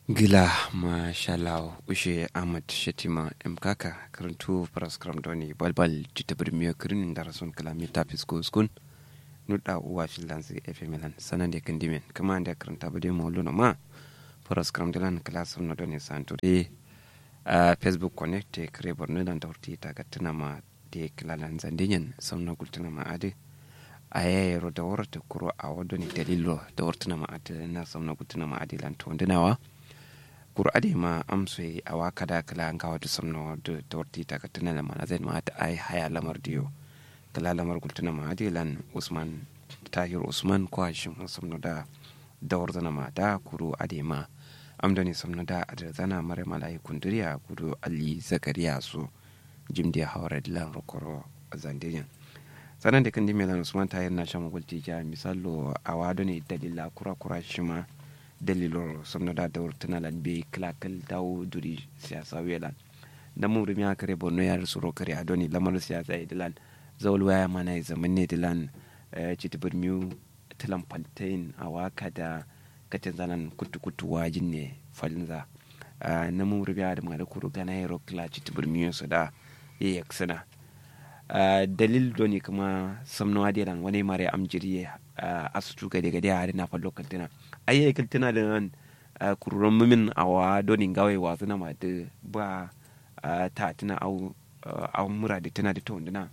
gila mashallah ushe ahmad shatima mkaka karantu paraskram doni balbal jita birmiyo kirin da rasun kalami ta fisko skun nuda uwa filansi efemelan sanan da kan dimen kama da karanta bade mawluno ma paraskram dilan klasum na doni santure a facebook connect te kare borno dan tawti ta gattana ma de kilalan zandinyen samna gultana ma ade a yayaro da warta kuro a wadoni dalilo da wartana ma ade na samna gultana ma ade lan to ndinawa kuro ade ma amso yi a waka da kala an kawo da samna da tawarti ta ka tunana ma zai ma ta ai haya lamar diyo kala lamar gultuna ma ade lan usman tahir usman ko shin samna da dawar zana ma da kuro ade ma amdani samna da adar zana mare malai kunduriya kudu ali zakariya su jimdi hawara dilan rokoro zandiyan sanan da kan dimelan usman tahir na shan gulti ja misalo a wado ne dalila kura kura shi ma dalilor somnoda dawr tunalan be kilakal daw duri siyasa welan da mun rumi kare borno ya suro kare adoni lamar siyasa ya dilan zawul waya mana ya zaman ne dilan citi birmiu tilan paltain a waka da katin zanan kutu kutu wajin ne falinza na mun rumi da mara kuro gana ya rokla citi birmiu su da ya yaksana dalil doni kuma samnawa dilan wani mare amjiri asutu gade gade a na fallo kaltina ayi kaltina da nan kururan mumin awa doni gawai wasu na mata ba ta tuna au au mura da tana da to ndina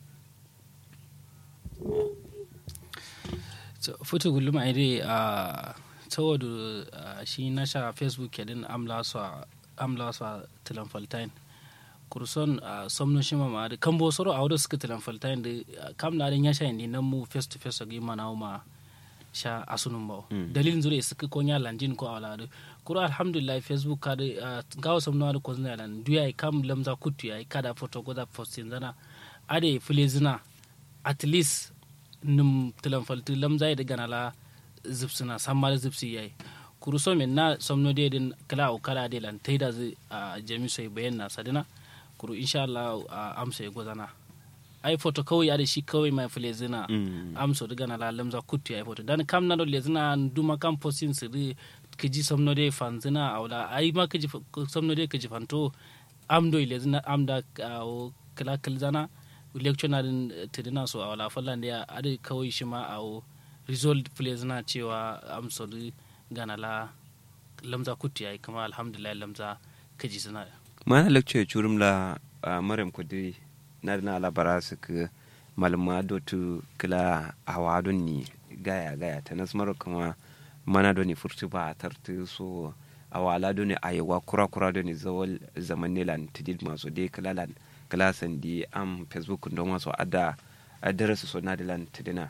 futu gulum ai dai a saboda shi na sha facebook kedin amla su amla su tilan faltain kurson a somno shima ma da kambo soro a wadda suka tilan faltain da kam na ya sha indi nan mu face to face ga mana ma sha asunun ba dalilin zure suka konya landin ko awla da kuro alhamdulillah facebook ka da gawo somno da kozna lan duya kam lamza kutu ya kada photo ko da postin zana ade filezina at least num tilan falti lamza da ganala zipsina samma zipsi yayi kuru so min na somno de din kala o kala de lan taida a jami sai bayan na sadina kuru insha Allah amsa ya gozana ai foto kawai ya da shi kawai mai fule zina amsa daga na lalam za kutu ya foto dan kam na dole zina duma kam postin su ri kiji somno de fanzina awla ai ma kiji somno de kiji fanto am do ile zina am da o kala kala zana lecture na din tidina so awla fallan da ade kawai shi ma awo result fule zina cewa amsa gana la lamza kutu ya kama alhamdulillah lamza kaji zina mana lecture churum la maryam kudi na na labara su ka malama dotu kila hawa don ni gaya gaya ta nas mara kuma mana don ni furtu ba tartu so awala don ni ayewa kura kura don ni zawal zaman ne lan tidid maso dai kala lan kala sandi am facebook don maso ada adara su so na da lan tidina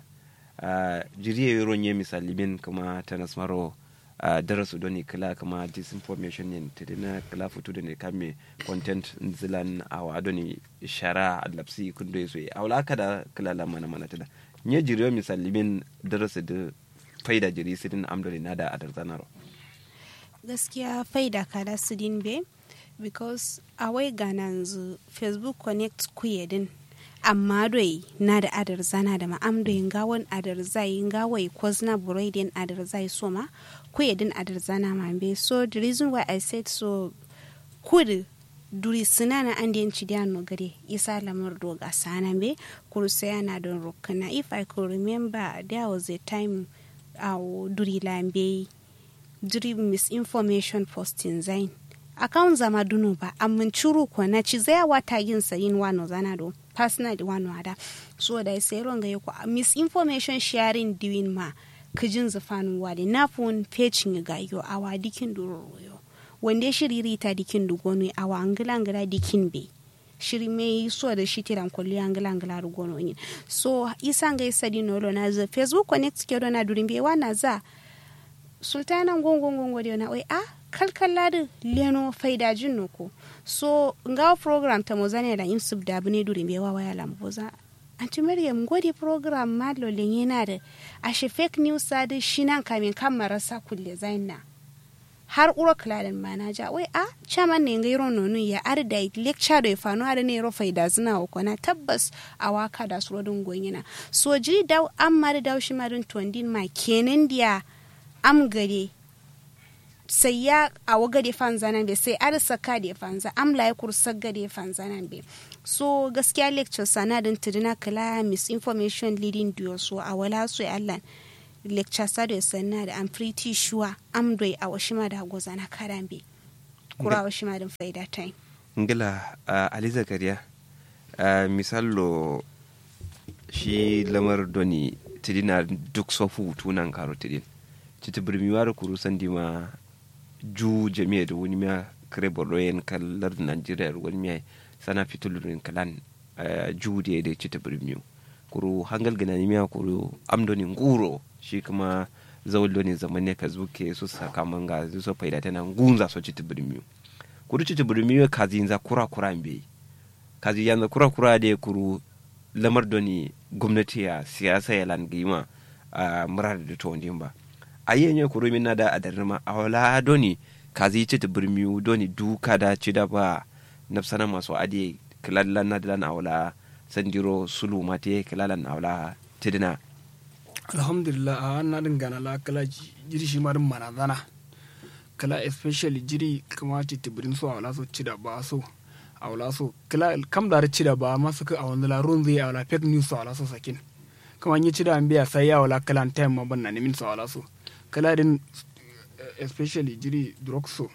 jiriye yoro nye misali bin kuma ta nas maro Uh, darasu doni kala kama disinformation yin tidina kala futu da ne kame content zilan awa doni shara alapsi kundo yeso yi awla kada kala la mana mana tada nye jiriyo misali min darasu da faida jiri sidin amdori nada adar zanaro gaskiya faida kada sidin be because awai gananzu facebook connect kuyedin amma doi na da adar zana da ma'am doi ngawon adar zai ngawai kozna buraidin adar zai so ma kuyedin adar zana ma be so the reason why i said so kudu duri sinana an den ci no gare isa lamar doga sana be kuru sai na don rokana if i could remember there was a time aw duri lambe duri misinformation posting zain account zama dunu ba amma curu ko na ci zai wata yin sayin wano zana do personal wano ada so da sai ronga yako misinformation sharing doing ma kijin zafanu wale na fun fecin ga yo awa dikin duroroyo wanda shiriri ta dikin dugono awa angila angila dikin be shiri me so da shi tiran kulli angila angila rugono yin so isa ga isa dino lo na za facebook connect ke do na durin be wana za sultanan gongon gongo na oi a kalkalla da leno faida jin ko so nga program ta mozane da imsub da bune durin be wawa ya lamboza anti maryam gode program malo yana da ashe fake news da shi nan kamin kan marasa kulle zaina har uro kladen manaja wai a chaman ne ngai ron nonu ya ar da lecture da fano har ne ro faida zina ko na tabbas a waka da suro dun gonyina so jiri daw amma da daw shi marin tondin ma kenan dia am gare sai ya a waga da fanza nan be sai ar saka da fanza amla ya kursa ga da fanza nan be so gaskiya lecture sana din tuduna kala misinformation leading to so a wala so Allah lecture sa da sanna da I'm pretty sure am doi a washima da goza na karambe kura washima din faida time ngila uh, ali zakariya uh, misallo shi lamar doni tidina duk sofu tunan karo tidin citi birmiwar kuru sandi ma ju jami'a da wani miya kare bordoyen kallar najeriya wani miya sana fitulurin kalan uh, ju da da citi birmiyu kuru hangal gana miya kuru amdoni nguro shi kuma zawul doni zaman ne ka zuke su sakaman ga su faida tana gunza so citi birmiyu kuru citi birmiyu kazi yanzu kura kura mbe kazi yanzu kura kura da kuru lamar doni gwamnati ya siyasa ya langima a murar da to ba a yi yanyan kuro min da adarma a wala doni kazi ci ta birmiyu doni duka da ci da ba nafsana masu adi kilallan na dilan awla sandiro sulu mate kilallan awla tidina alhamdulillah a wannan din gana la kala jiri shi marin manazana kala especially jiri kama ci tibirin so awla so ci da ba so awla so kala kam da ci da ba ma suka a wani larun zai awla fake news so awla so sakin kama yi ci da an biya sai ya awla kala time ma ban na nemin so awla so kala din especially jiri drug so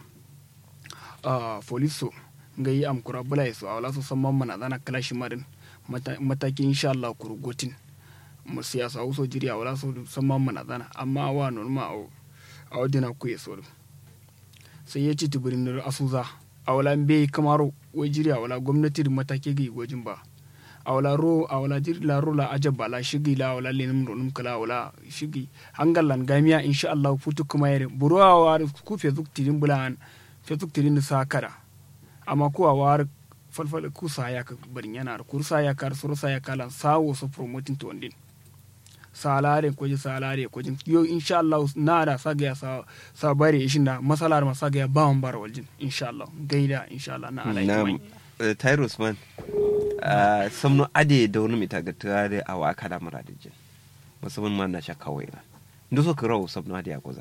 uh, police so nga yi am kura bula so awla so samman manazana kala shi marin matakin insha Allah kurugotin mu siyasa wuso jiri a wala so samman mana zana amma wa norma a wadina ku so sai ya ci tibirin asuza a wala be kamaro wai jiri a wala gwamnati da matake ga gwajin ba a wala ro a wala jiri la ro la ajab la shigi la wala lenim ronum kala wala shigi hangalan gamiya insha Allah futu kuma yare buruwa wa ku facebook tirin bulan facebook tirin sa kada amma ku a war falfal ku sa ya ka barin yana ku sa ya kar suru sa ya kala sawo so promoting to ndin salare ko salare ko jin yo insha Allah na da saga ya sa sa bare ishin da masalar ma saga ya ba mun bar waljin insha Allah gaida insha Allah na alai na Tyrus man samno ade da wani mita ga tare a waka da muradijin musamman ma na shakka wai na ndo so kirawo samno ade ya goza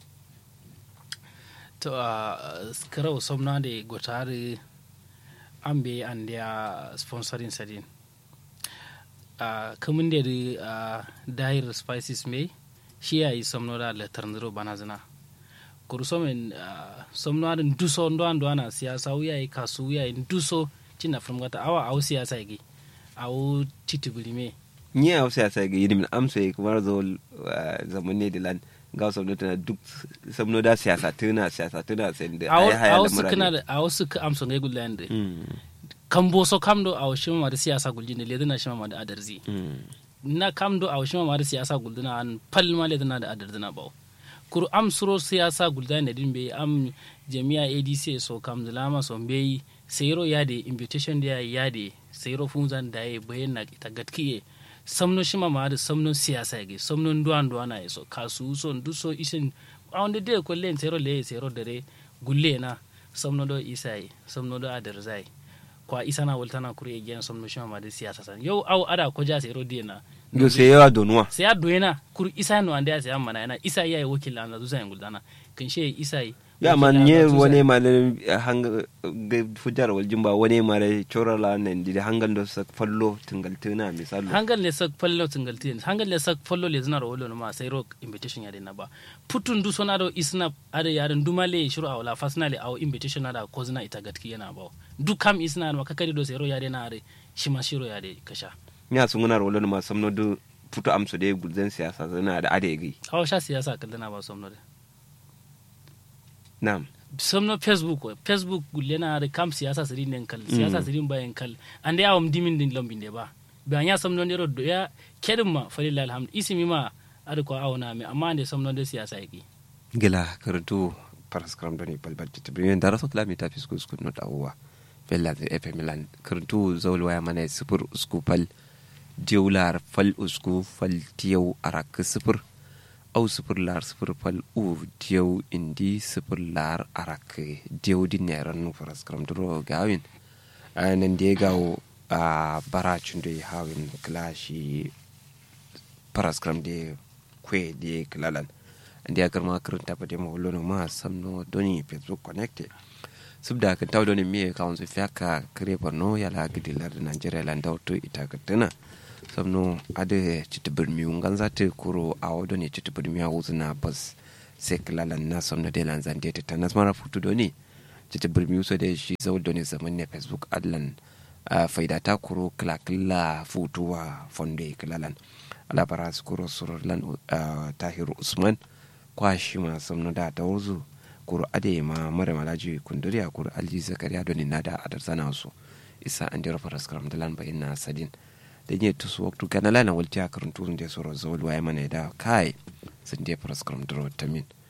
to a kirawo samno ade gotare ambe an dia sponsoring sadin uh, kamun da uh, dahir spices mai shi ya yi somno da letar ndiro bana zina kuru somen uh, somno da duso ndo ando ana siyasa uya yi kasu uya yi duso cina from gata awa au siyasa yi au titibili me ni a siyasa ga yidin amsa yi kuma zo zaman ne dilan ga somno tana duk somno da siyasa tuna siyasa tuna sai da ai haya da murade a wasu ka amsa ga gulan da kambo so kamdo a shima ma da siyasa guljin le dana shima ma da adarzi na kamdo a shima ma da siyasa guldina an pal ma le dana da adarzina ba kuru am suro siyasa guldina da din be am jami'a adc so kam lama so be sayro ya de invitation da ya de sayro funzan da ya bayan na ita gatkiye samno shima ma da samno siyasa ge samno duwan duwana ya so kasu so ndu so isin a wanda de ko len sayro le sayro dare gulle na samno do isai samno do adarzai kwa isa na waltana kuri egiyan somno shima ma de siyasa san yau au ada ko ja sero diena do se yawa donuwa se ya doena kuri isa no ande ya amma na isa yayi wakil an zuza yan guldana kin she isa ya man nye wone male hanga fujar wal jumba wone male chorala nen di hangal do sak fallo tingal tuna misalo hangal le sak fallo tingal tin hangal le sak fallo le zina ro no ma sai ro invitation ya de na ba putun du sona do isna ade yaran dumale shiru awla fasnale aw invitation da ko zina ita gatki yana ba du kam isna ma kakari do sai ro ya de na are shima shiro ya de kasha nya sun guna ro ma samno du putu amso de gulzen siyasa zana da ade gi hawa sha siyasa kallana ba somno de Naam. somno facebook facebook gullena da kam siyasa sirin den kal siyasa sirin bayan kal ande awam dimin din lombin de ba be anya somno ndero do ya kedum ma falilla alhamd isimi ma ada ko awna me amma ande somno de siyasa yaki gila karatu paraskram doni balbal tibrin dara sot la mita fisku sku not awwa bella de fm lan karatu zawul waya mana sifur usku fal diular fal usku fal tiyau arak sifur au sifir lar sifir fal u diyaw indi sifir lar arak diyaw di neran nu faras kram duro gawin nan de gawo a bara chundo hawin klashi faras kram de kwe de klalan andi agar ma karanta ba demo lono ma samno doni facebook connect subda kan taw doni mi ka on fiaka kare borno ya la gidi lar nigeria lan dawto ita katana samno ade chitibir mi ungan zate kuro awo doni chitibir mi awuzna bas seklalan na samno de lan zande ta tanas mara futu doni chitibir mi so de shi zawul doni zaman ne facebook adlan faida ta kuro kila kila futuwa fonde kilalan alabara su kuro surlan tahiru usman kwashi ma samno da ta wuzu kuro ade ma mara malaji kunduriya kuro alji zakariya doni na da adar sana su isa an jira faras karam da lan bayin na sadin da yi tusu waktu kana lana walti a karin turun da soro zawul waye mana da kai sun je faras karam da tamin